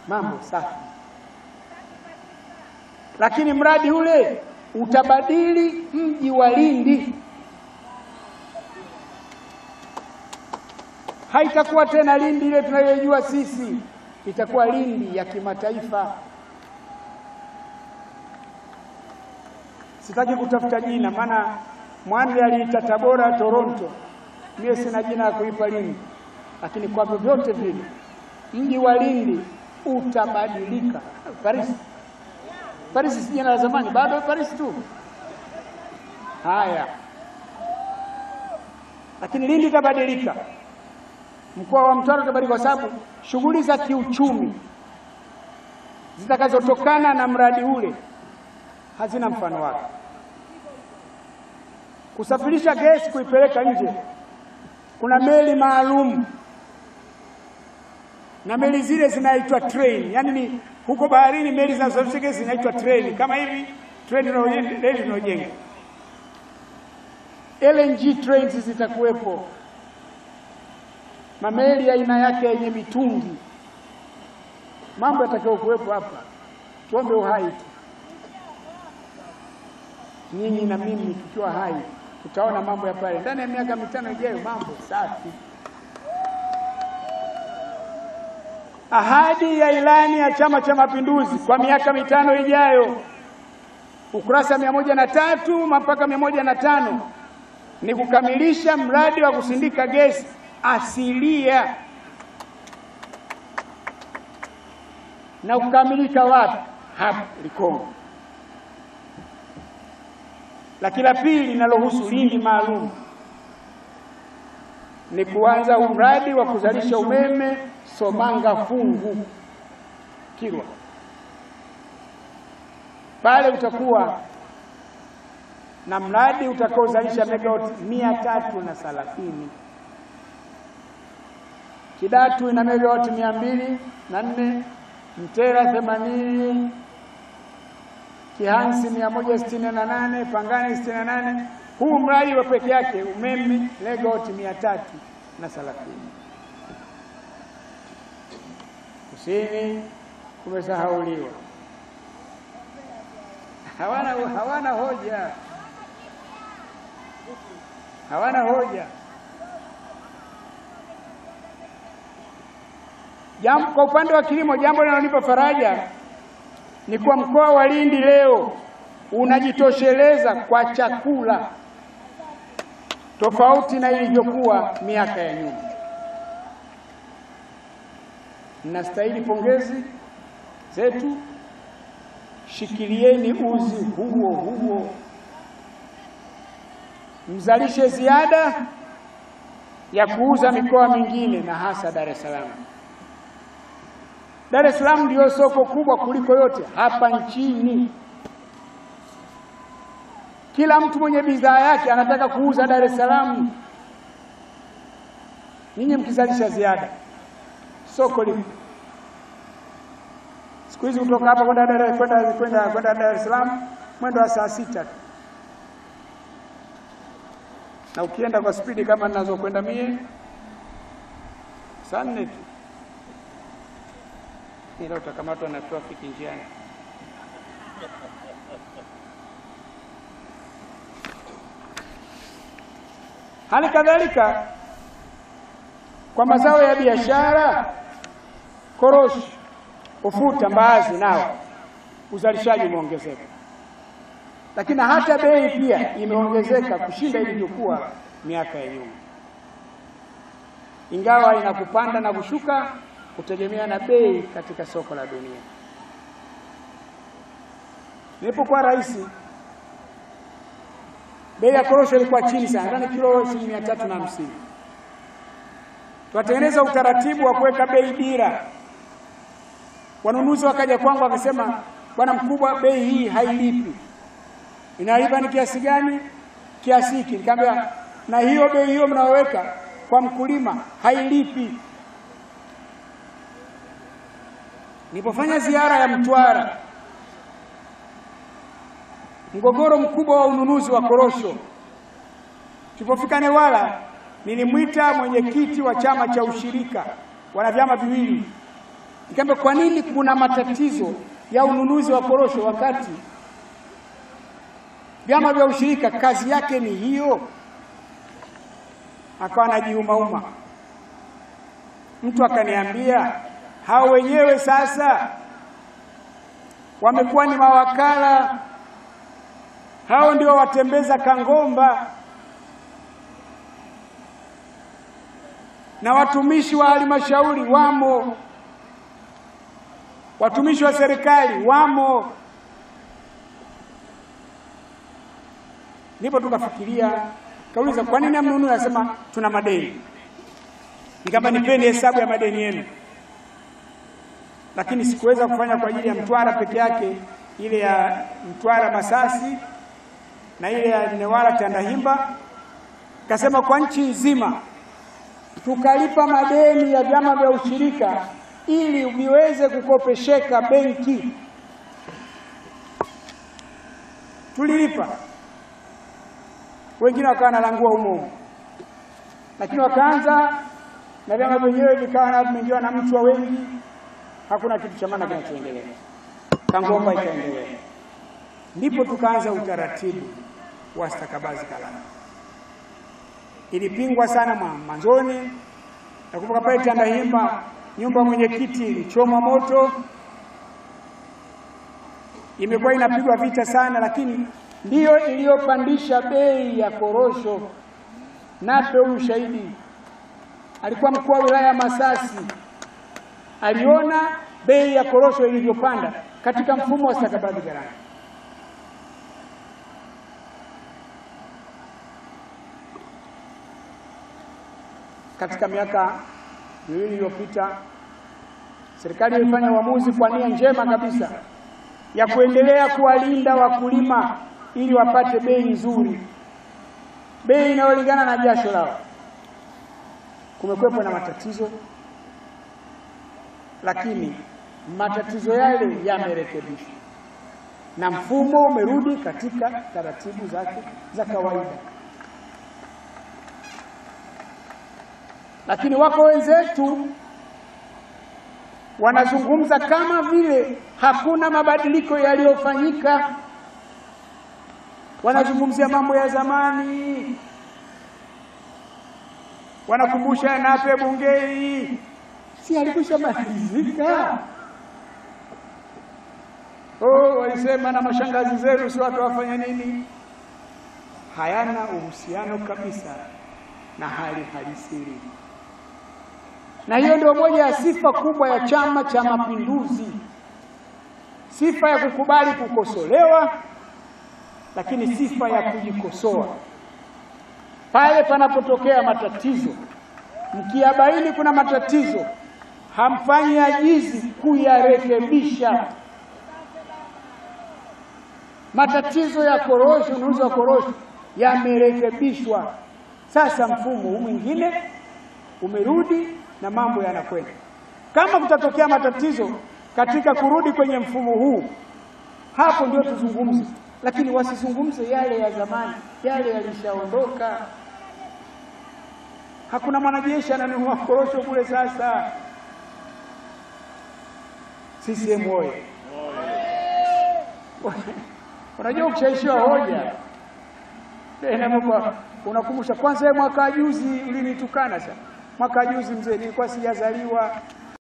mambo safi. Lakini mradi ule utabadili mji wa Lindi, haitakuwa tena Lindi ile tunayoijua sisi, itakuwa Lindi ya kimataifa. Sitaki kutafuta jina, maana Mwanri aliita Tabora Toronto, mie sina jina ya kuipa Lindi, lakini kwa vyovyote vile mji wa Lindi utabadilika. Paris, Paris si jina la zamani, bado Paris tu. Haya, lakini Lindi itabadilika, mkoa wa Mtwara utabadilika, kwa sababu shughuli za kiuchumi zitakazotokana na mradi ule hazina mfano wake. Kusafirisha gesi kuipeleka nje, kuna meli maalum na meli zile zinaitwa train, yaani ni huko baharini meli zinazosafirisha gesi zinaitwa train, kama hivi treni reli tunaojenga. LNG trains zitakuwepo, mameli ya aina yake yenye mitungi, mambo yatakayo kuwepo hapa. Tuombe uhai tu, nyinyi na mimi tukiwa hai tutaona mambo ya pale ndani ya miaka mitano ijayo, mambo safi. Ahadi ya ilani ya Chama cha Mapinduzi kwa miaka mitano ijayo, ukurasa mia moja na tatu mpaka mia moja na tano ni kukamilisha mradi wa kusindika gesi asilia. Na kukamilika wapi? Hapa Likongo. Lakini la pili linalohusu Lindi maalum ni kuanza mradi wa kuzalisha umeme Somanga Fungu Kilwa. Pale utakuwa na mradi utakaozalisha megawati mia tatu na thelathini. Kidatu ina megawati mia mbili na nne, Mtera themanini, Kihansi mia moja sitini na nane, Pangani sitini na nane. Huu mradi wa peke yake umeme megawati mia tatu na thelathini. Kusini kumesahauliwa, hawana, hawana hoja, hawana hoja. Jambo kwa upande wa kilimo, jambo linalonipa faraja ni kuwa mkoa wa Lindi leo unajitosheleza kwa chakula tofauti na ilivyokuwa miaka ya nyuma. Mnastahili pongezi zetu, shikilieni uzi huo huo, mzalishe ziada ya kuuza mikoa mingine na hasa Dar es Salaam. Dar es Salaam ndiyo soko kubwa kuliko yote hapa nchini. Kila mtu mwenye bidhaa yake anataka kuuza Dar es Salaam. Ninyi mkizalisha ziada, soko lipo. Siku hizi kutoka hapa kwenda Dar kwenda kwenda kwenda Dar es Salaam mwendo wa saa sita tu, na ukienda kwa spidi kama ninazokwenda mie saa nne tu, ila utakamatwa na trafiki njiani. Hali kadhalika kwa mazao ya biashara, korosho, ufuta, mbaazi, nao uzalishaji umeongezeka, lakini hata bei pia imeongezeka kushinda ilivyokuwa miaka ya nyuma, ingawa inakupanda na kushuka kutegemea na bei katika soko la dunia. Nilipokuwa rais bei ya korosho ilikuwa chini sana, nadhani kilo shilingi mia tatu na hamsini. Tukatengeneza utaratibu wa kuweka bei dira. Wanunuzi wakaja kwangu wakasema, bwana mkubwa, bei hii hailipi. Inalipa ni kiasi gani? Kiasi hiki. Nikamwambia, na hiyo bei hiyo mnayoweka kwa mkulima hailipi. Nilipofanya ziara ya Mtwara mgogoro mkubwa wa ununuzi wa korosho. Tulipofika Newala, nilimwita mwenyekiti wa chama cha ushirika, wana vyama viwili, Nikamwambia, kwa nini kuna matatizo ya ununuzi wa korosho wakati vyama vya ushirika kazi yake ni hiyo? Akawa anajiumauma. Mtu akaniambia hao wenyewe sasa wamekuwa ni mawakala, hao ndio watembeza kangomba na watumishi wa halmashauri wamo, watumishi wa serikali wamo. Ndipo tukafikiria, kauliza kwa nini amnunue? Anasema tuna madeni. Nikamba nipeni hesabu ya madeni yenu, lakini sikuweza kufanya kwa ajili ya Mtwara peke yake, ile ya Mtwara Masasi na ile ya Newala Tandahimba. Kasema kwa nchi nzima tukalipa madeni ya vyama vya ushirika ili viweze kukopesheka benki. Tulilipa, wengine wakawa nalangua humo, lakini wakaanza na vyama vyenyewe vikawa vimeingiwa na mchwa wengi, hakuna kitu cha maana kinachoendelea. Kangomba ikaendelea, ndipo tukaanza utaratibu wa stakabadhi ghalani. Ilipingwa sana mwanzoni, nakumbuka pale Tandahimba nyumba mwenyekiti ilichomwa moto, imekuwa inapigwa vita sana, lakini ndiyo iliyopandisha bei ya korosho. Nape huyu shahidi alikuwa mkuu wa wilaya ya Masasi, aliona bei ya korosho ilivyopanda katika mfumo wa stakabadhi ghalani. Katika miaka miwili iliyopita, serikali ilifanya uamuzi kwa nia njema kabisa ya kuendelea kuwalinda wakulima ili wapate bei nzuri, bei inayolingana na jasho lao. Kumekuwepo na matatizo, lakini matatizo yale yamerekebishwa na mfumo umerudi katika taratibu zake za kawaida. Lakini wako wenzetu wanazungumza kama vile hakuna mabadiliko yaliyofanyika, wanazungumzia mambo ya zamani, wanakumbusha Nape Bungei, si alikwisha malizika? Oh, walisema na mashangazi zenu si watu wafanya nini? Hayana uhusiano kabisa na hali halisi na hiyo ndio moja ya sifa kubwa ya Chama cha Mapinduzi, sifa ya kukubali kukosolewa, lakini sifa ya kujikosoa pale panapotokea matatizo. Mkiyabaini kuna matatizo, hamfanyi ajizi kuyarekebisha. Matatizo ya korosho, ununuzi wa korosho yamerekebishwa, sasa mfumo huu mwingine umerudi na mambo yanakwenda. Kama kutatokea matatizo katika kurudi kwenye mfumo huu, hapo ndio tuzungumze, lakini wasizungumze yale ya zamani, yale yalishaondoka. Hakuna mwanajeshi ananunua korosho kule sasa. CCM oye! Unajua, ukishaishiwa hoja unakumbusha kwanza, mwaka juzi ulinitukana sana mwaka juzi mzee, nilikuwa sijazaliwa.